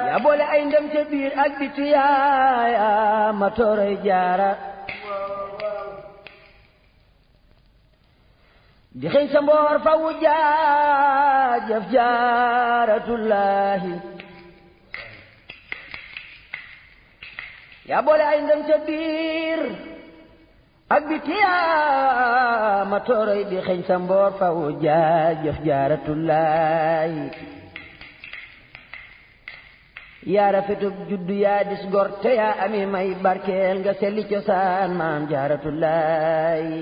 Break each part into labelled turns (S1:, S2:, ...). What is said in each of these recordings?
S1: yaa boole ay ndem ca biir ak biti yaaya ma toroy jaara di xëy sa mboor fa wu jaajëf jaaratullahi yaa boole ay ndem ca biir ak biti yaa ma toroy di xëy sa mboor fa wu jaajëf jaaratullahi yaa rafetub juddu yaa dis gor te yaa ami may barkeel nga selli cosaan maam jaaratullahi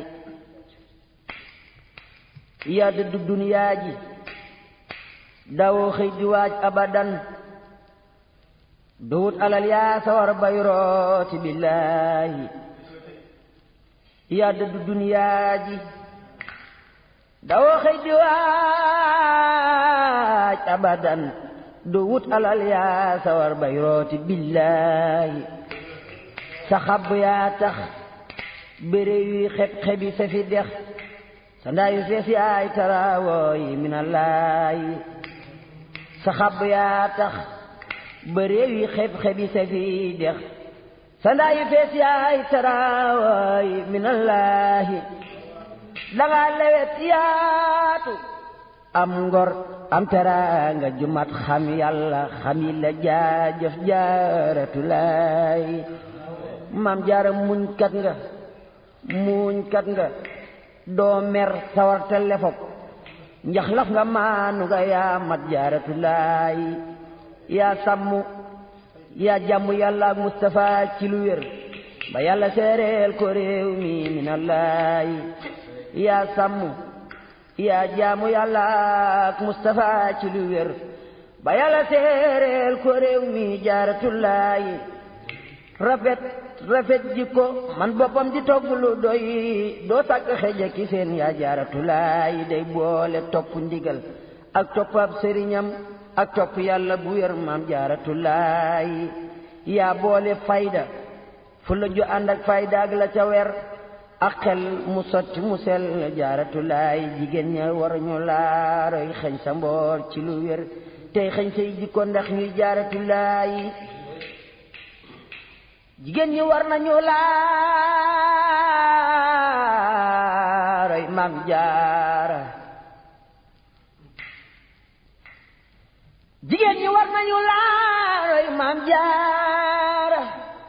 S1: yaa dëddu duniyaa ji dawoo xëy di waaj abadan duwut alal yaa sawar bay rooti billaahi yaa dëddu duniyaa ji dawoo xëy di waaj abadan duwut alal yaa sawar bay rooti billaahi sa xab yaa tax béré yuy xeb xebi sa fi dex sa ndaayu fees yaay taraawooy minallaahi sa xab yaa tax ba réew yi xeb-xebi sa fi dex sa ndaayu fees yaay taraawooy minallaahi danga lewet yaatu am ngor am teraanga jumat xam yàlla xam yi la jaajëf jaaratulaay maam jaara muñ kat nga muñ kat nga doo mer sawarte lefok njaxlaf nga maanu nga yaa mat jaaratulaay yaa sàmm yaa jàmm yàlla ak Mustafa ci lu wér ba yàlla seereel ko réew mi minallaay yaa sàmm yaa jaamu yàlla ak Mustafa ci lu wér ba yàlla seereel ko réew mi jaaratulaay rafet rafet jikko man boppam di togg lu doy doo sàkk xeja ki seen yaa jaaratulaay day boole topp ndigal ak topp ab sëriñam ak topp yàlla bu wér maam jaaratulaay yaa boole fayda fu la ju ànd ak fayda ak la ca wer ak xel mu sotti mu sel jaaratulaay jigéen ña war ñu laaroy xëñ sa mboor ci lu wér tey xëñ say jikko ndax ñuy jaaratulaay jigéen ñi war nañu laaroy maam jaara jigéen ñi war nañu laaroy maam jaara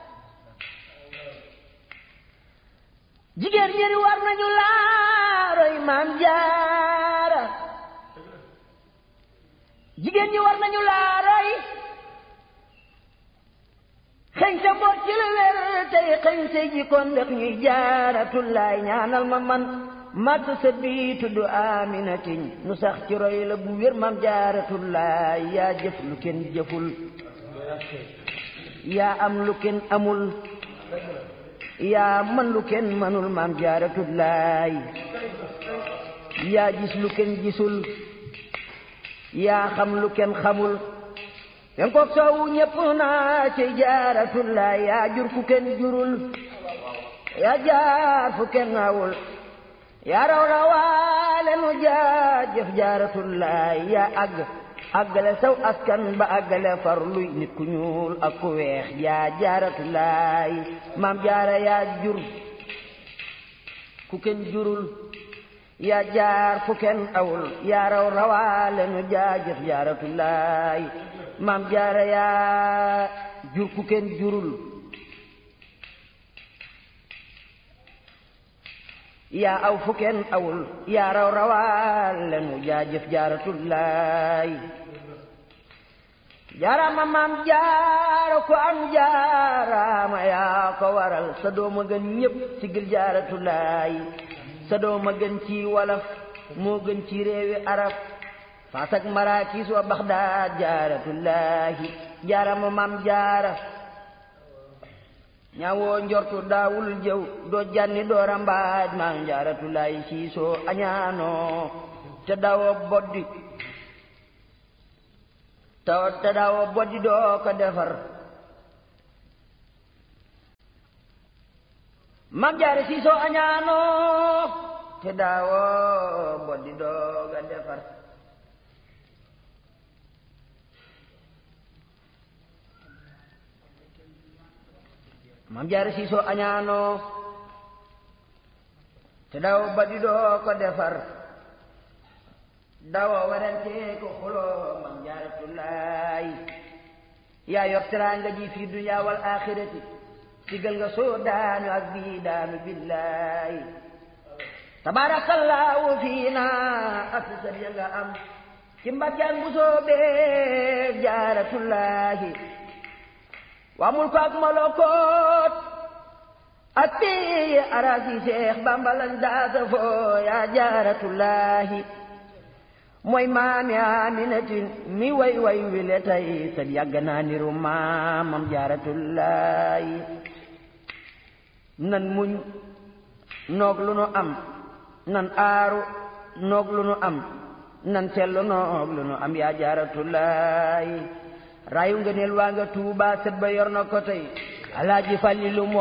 S1: jigéen ñi war nañu laaroy maam jaara jigéen ñi war nañu laaroy xëñ sa mboot ci la wér tey xëñ sa jikkoon ndax ñuy jaaratullaay ñaanal ma man màgg sa bii tudd aminatin nu sax ci roy la bu wér mam jaaratullaay yaa jëf lu kenn jëful yaa am lu kenn amul yaa man lu kenn manul mam jaaratullaay yaa gis lu kenn gisul yaa xam lu kenn xamul yen kook soowu ñépp naa ci jaaratullaay yaa jur ku kenn jurul yaa jaar fu kenn awul yaa raw rawaale nu jaajëf jaaratullaay yaa àgg àggale saw askan ba àggale far luy nit ku ñuul ak ku weex yaa jaaratullaay maam jaara yaa jur ku kenn jurul yaa jaar fu kenn awul yaa raw rawaale nu jaajëf jaaratullaay maam jaara yaa jur ku kenn jurul yaa aw fu kenn awul yaa raw rawaale nu jaajëf jaaratullaay jaaraama maam jaara ko am jaaraama yaa ko waral sa dooma gën ñépp sigil jaaratullaay sa dooma gën ci walaf moo gën ci réewi arab faas ak maraakiis wa baxdaad jaaratullaahi jaarama maam jaara ñaawoo njortu daawul jëw doo janni doo rambaaj maam jaaratullaahi siisoo añaanoo te daawoo boddi te daawoo boddi doo ko defar maam jaara siisoo añaanoo te daawoo boddi doo ko defar mam jaara siisoo añaanoo te daw ba di doo ko defar dawa werante ko xuloo mam jaaratullaay yaa yor teraanga ji fi dunya wal axirati sigal nga soo daanu ak bii daanu billaay tabaarakallaahu fii na ak sa ya nga am ci mbàkkeen bu soobee jaaratullaahi waa mul ko ak molokoot ak bii arasi seex bambalan daasa foo yaa jaaratullaahi mooy maami aminatin mi way way wile tay sab yàgg naa niru maamam jaaratullaahi nan muñ noog lu nu am nan aaru noog lu nu am nan sellu noog lu nu am yaa jaaratullaahi rayu nga neel waa nga tuuba sët ba yor na ko tey alaaji falilu